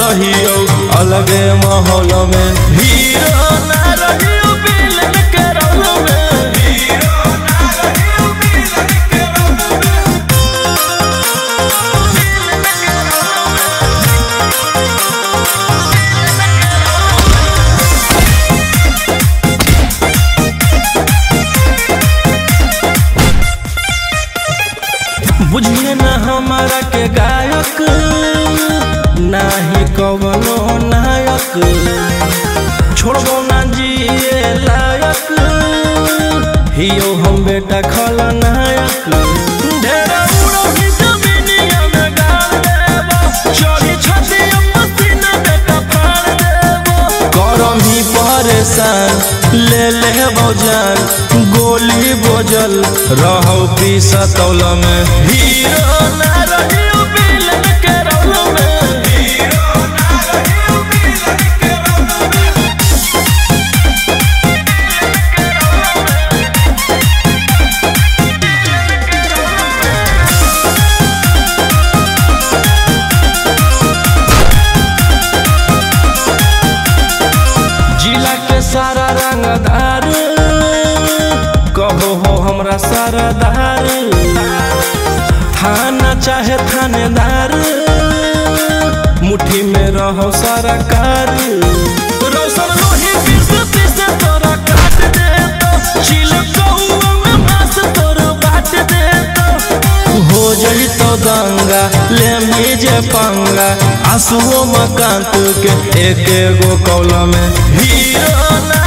रहियो अलगे माहौल में हीरो ना रहियो विलन के रोल में हीरो ना रहियो विलन के रोल में बुझिए ना हमारा के गायक नाही कवनो नायक छोड़बो ना जिए लायक हियो हम बेटा खलनायक ढेरा उड़ो ही जमीनिया में गाड़ देबो चोरी छती पसीना बेटा फाड़ देबो करम ही परेशान ले ले जान गोली बोजल रहो पीसतौल में हीरो ना रहियो विलन के रोल में हीरो ना रहियो विलन के रोल में जिला के सारा रंगदार कहो हो हमरा सरदार थाना चाहे थानेदार मुट्ठी में रहो सरकार रौशन लोही पीस पीस तोरा काट देतो चिल कौआ में मांस तोर बाट देतो हो जई तो दंगा ले मीजे पंगा आंसुओं मकांत के एक एगो कौल में हीरो ना